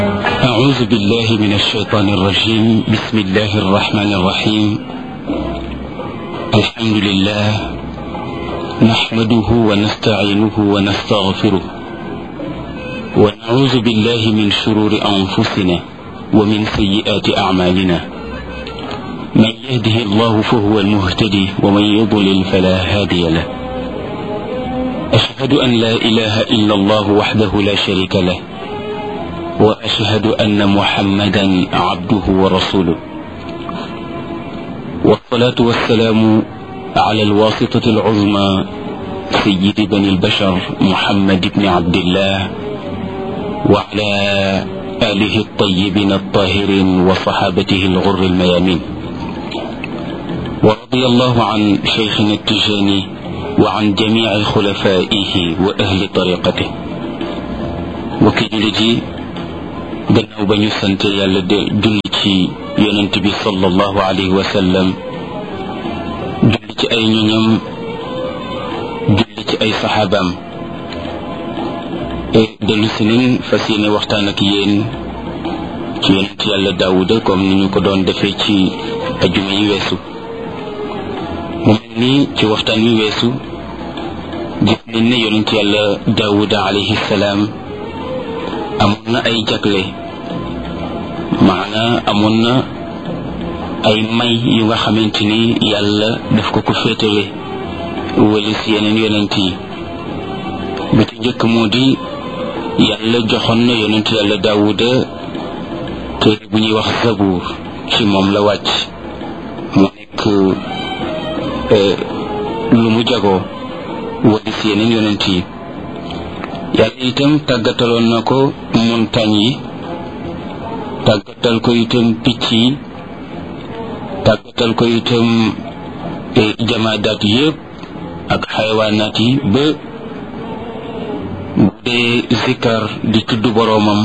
أعوذ بالله من الشيطان الرجيم بسم الله الرحمن الرحيم الحمد لله نحمده ونستعينه ونستغفره ونعوذ بالله من شرور أنفسنا ومن سيئات أعمالنا من يهده الله فهو المهتدي ومن يضلل فلا هادي له أشهد أن لا إله إلا الله وحده لا شريك له وأشهد أن محمدا عبده ورسوله والصلاة والسلام على الواسطة العظمى سيد بني البشر محمد بن عبد الله وعلى آله الطيبين الطاهرين وصحابته الغر الميامين ورضي الله عن شيخنا التجاني وعن جميع خلفائه وأهل طريقته وكي gannaaw ba ñu sant yàlla de julli ci yonent bi sallallahu alayhi wa sallam julli ci ay ñoñam julli ci ay saxaabaam dellu si nañ fas yéene waxtaan ak yéen ci yonent yàlla daawuda comme ni ñu ko doon defee ci ajuma yi weesu mu mel ni ci waxtaan wi weesu gis nañ ne yonent yàlla daawuda alayhi salaam amoon na ay jagle maanaa amoon na ay may yu nga xamante ni yàlla daf ko ko féetale wala si yeneen yonent yi bi ci njëkk moo di yàlla joxoon na yonent yàlla daawuda téere bu ñuy wax zabuur ci moom la wàcc mu nekk lu mu jagoo wala si yeneen yonent yi yàlla itam tàggataloon na ko montagne yi tàggatal ko itam picc yi tàggatal ko itam jamaadaat yëpp ak xayawaanaat yi ba bu dee zikkar di tudd boroomam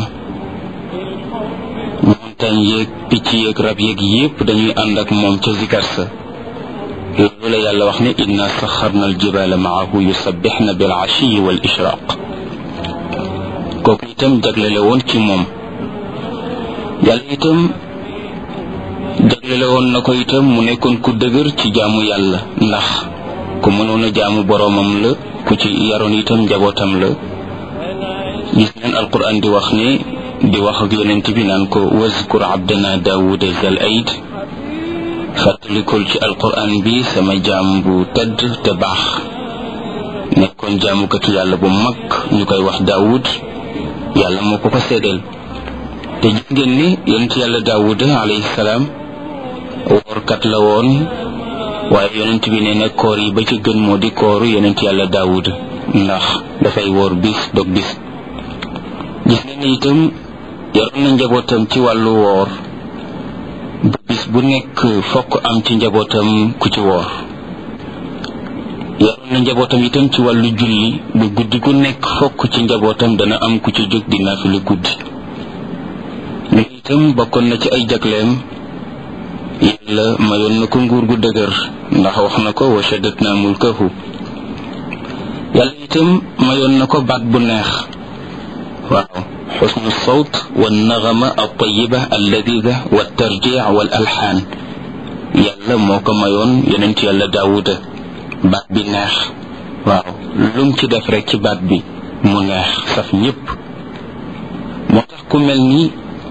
montagne yeeg picc yeeg rab yeeg yëpp dañuy ànd ak moom ca zikkar sa loolu la yàlla wax ne inna saxarna aljibala maahu yusabbixna bil ashiyi wal ishraq kooku itam jaglele woon ci moom yàlla itam jaglele woon na ko itam mu nekkoon ku dëgër ci jaamu yàlla ndax ku mënoon a jaamu boroomam la ku ci yaroon itam njabootam la gis neen alquran di wax ne di wax ak yonent bi naan ko wazkur abdana daawuda zal aid fàttalikul ci alquran bi sama jaam bu tedd te baax nekkoon jaamukatu yàlla bu mag ñu koy wax daawud yàlla moo ko ko seedeel te gis ngeen ni yonent yàlla daawuda alayhi salaam woorkat la woon waaye yonent bi nee na koor yi ba ci gën moo di kooru yonent yàlla daawuda ndax dafay woor bis dog bis gis ngeen ni itam yaroon na njabootam ci wàllu woor bu bis bu nekk fokk am ci njabootam ku ci woor yaroon na njabootam itam ci wàllu julli bu guddi gu nekk fokk ci njabootam dana am ku ci jóg di naafila guddi lu itam bokkoon na ci ay jagleem yàlla mayoon na ko nguur gu dëgër ndax wax na ko wa shaddatna mulkahu yàlla itam mayoon na ko baat bu neex waaw xusnu sawt wa naxama altayiba alladida wa tarjic wal alxaan yàlla moo ko mayoon yonent yàlla daawuda baat bi neex waaw lum ci def rek ci baat bi mu neex saf ñëpp moo tax ku mel ni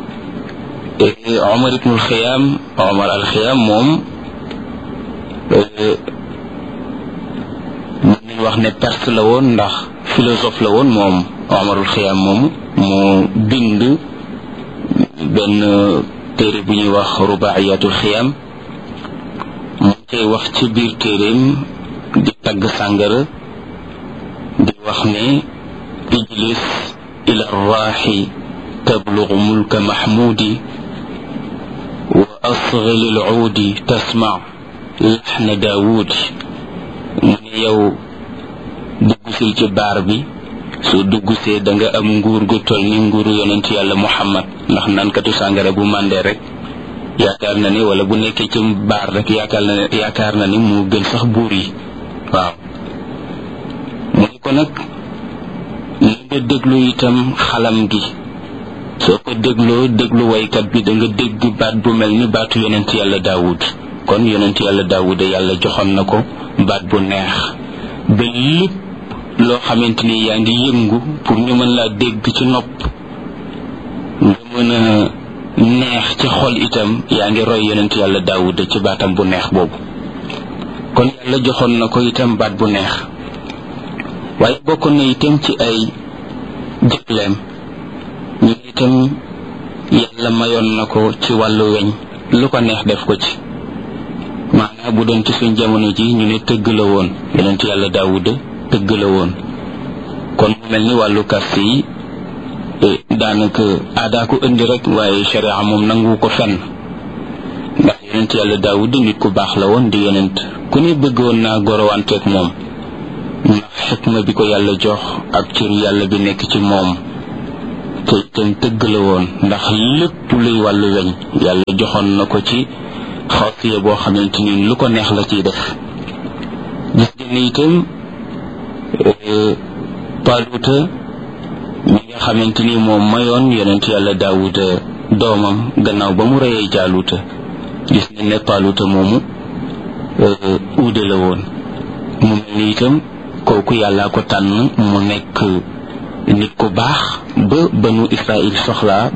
Omar ibnul Xiyaam Omar al Xiyaam moom mën nañ wax ne perse la woon ndax philosophe la woon moom Omarul Xiyaam moom moo bind benn téere bu ñuy wax rubaayatul Xiyaam mu cay wax ci biir téeréem di tagg sàngara di wax ne ijlis ila raaxi tablugu mulka mahmudi wa asgili lcuudi tasmac laxna daawudi mu ne yow duggusil ci baar bi soo duggusee da nga am nguur gu toll ni nguuru yonent yàlla muhammad ndax naankatu sàngara bu màndee rek yaakaar na ni wala bu nekkee ci baar rek yaakaar na ne yaakaar na ni mu gën sax buur yi waaw mu ne ko nag li nga déglu itam xalam gi soo ko dégloo déglu waykat bi da nga dégg baat bu mel ni baatu yonent yàlla daawud kon yonent yàlla daawud yàlla joxoon na ko baat bu neex ba lépp loo xamante ni yaa ngi yëngu pour ñu mën laa dégg ci nopp nga mën a neex ci xol itam yaa ngi roy yonent yàlla daawud ci baatam bu neex boobu kon yàlla joxoon na ko itam baat bu neex waaye bokk na itam ci ay jëfleem ñu itam yàlla mayoon na ko ci wàllu weñ lu ko neex def ko ci maanaam bu doon ci suñ jamono ji ñu ne tëgg la woon yonent yàlla daawuda tëgg la woon kon mu mel ni wàllu kast yi daanaka aadaa ko indi rek waaye sharia moom nangu ko fenn ndax yonent yàlla daawuda nit ku baax la woon di yonent ku ne bëggoon naa gorowanteeg moom ndax xikma bi ko yàlla jox ak cëru yàlla bi nekk ci moom te itam tëgg la woon ndax lépp luy wàllu weñ yàlla joxoon na ko ci xawsiya boo xamante ni lu ko neex la ciy def gis ngeen ne itam paluuta mi nga xamante ni moom mayoon yonent yàlla daawuda doomam gannaaw ba mu reyee jaaluuta gis ngeen ne paluuta moomu uude la woon mu mel ni itam kooku yàllaa ko tànn mu nekk nit ku baax ba banu israil soxlaa